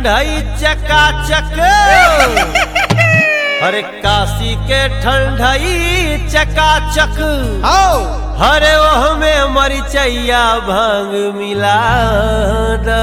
ठंडई चकाचक अरे काशी के ठंडई चकाचक आओ हरे ओह में मरिचैया भांग मिला द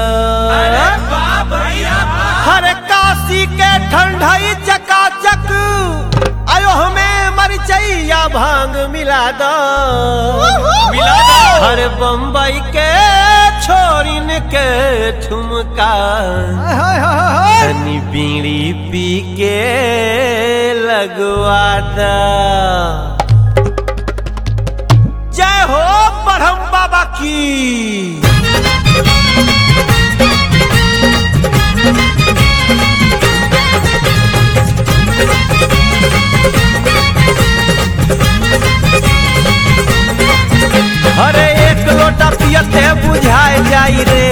हरे काशी के ठंडई चकाचक आयो हमें मरिचैया भांग मिला दो मिला दो। हरे बम्बई के छोरिन के ठुमका हाय हाय हाय हाय तनी बीड़ी पी के लगवा दा जय हो ब्रह्म बाबा की अरे एक लोटा पियते बुझाए जाई रे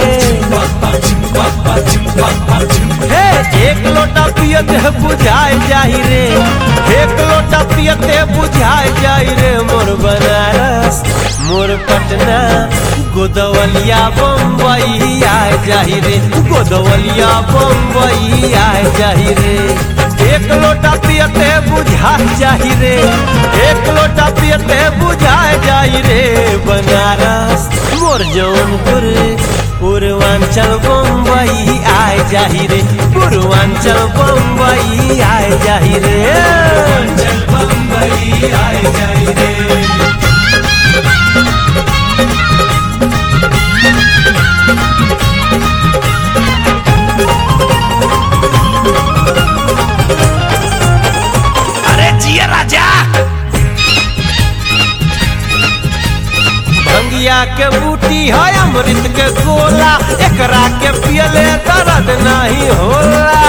हे एक लोटा पियते बुझाए जाई रे एक लोटा पियते बुझाए जाई रे मोर बनारस मोर पटना गोदवलिया बम्बई आए जाई रे गोदवलिया बम्बई आए जाई रे एक लोटा पियते बुझाए जाई रे एक लोटा पियते बुझाए जाई रे बनारस मोर जौनपुर पूर्वांचल बम्बई आए जाही रे पूर्वांचल बम्बई आए जाही रे बम्बई आए जाही रे अरे जिया राजा भंगिया के बूटी है अमृत के गोला एकरा के पियले दर्द नहीं होला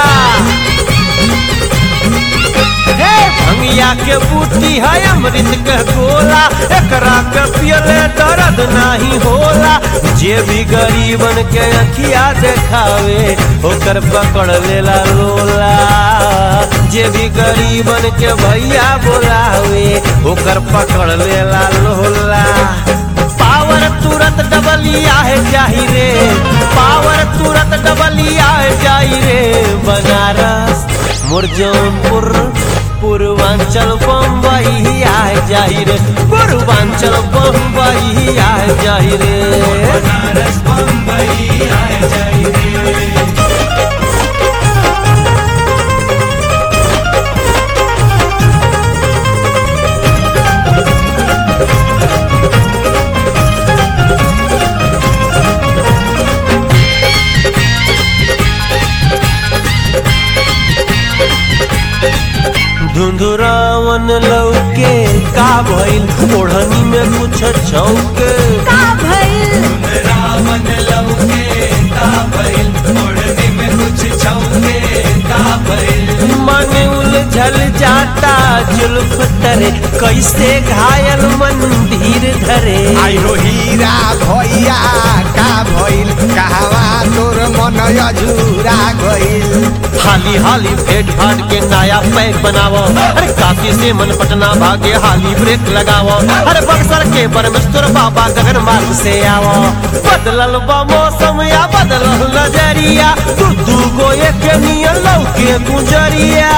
हे भंगिया के बूटी है अमृत के गोला एकरा के पियले दर्द नहीं होला जे भी गरीबन के अखिया देखावे ओकर पकड़ लेला लोला जे भी गरीबन के भैया बोलावे ओकर पकड़ लेला लोला पावर तुरंत डबलिया है जाही रे पावर तुरंत डबलिया है जाही रे बनारस मुरजौनपुर पूर्वांचल बम्बई आए जाही रे पूर्वांचल बम्बई आए जाही रे बनारस बम्बई आए जाही रे धुंधुरावन लौके का भइल ओढ़नी में कुछ छौके का भइल रावण लौके का भइल ओढ़नी में कुछ छौके का भइल मन उलझल जाता जुल्फ तरे कैसे घायल मंदिर धरे आई हो हीरा भैया का भइल कहवा तोर मन अझुरा गइल हाली हाली भेट भाट के नया पैक बनावो अरे काशी से मन पटना भागे हाली ब्रेक लगावो अरे बक्सर के परमेश्वर बाबा गगन मार्ग से आवो बदलल बा मौसम या बदलल नजरिया दू दू गो एक नियन लौके गुजरिया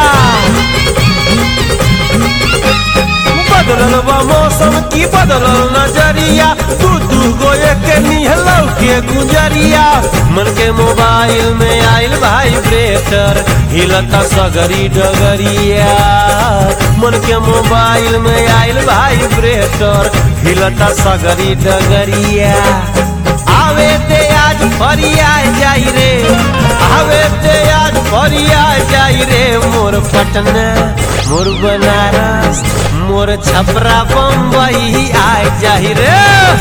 बदलल बा मौसम की बदलल नजरिया दू दू गो एक निहलौ के गुजरिया मन के मोबाइल में आइल वाइब्रेटर हिलता सगरी डगरिया मन के मोबाइल में आइल वाइब्रेटर हिलता सगरी डगरिया आवे ते आज फरिया जाई रे आवे ते आज फरिया जाई रे मोर पटना मोर बनारस मोर छपरा बम्बई आए जाही रे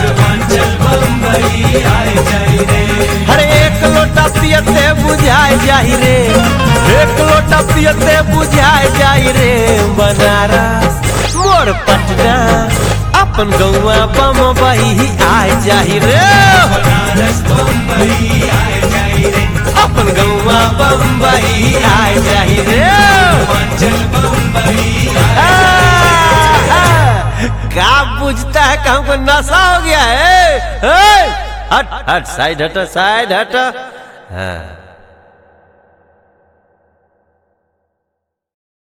बम्बई आए जाही रे हर एक लोटा पियते बुझाए जाही रे एक लोटा पियते बुझाए जाही रे बनारस मोर पटना अपन गौवा बम्बई आए जाही रे बनारस बम्बई आए जाही रे अपन गौवा बम्बई आए जाही रे का बुझता है कि हमको नशा हो गया है, है? हट हट साइड हट साइड हट हाँ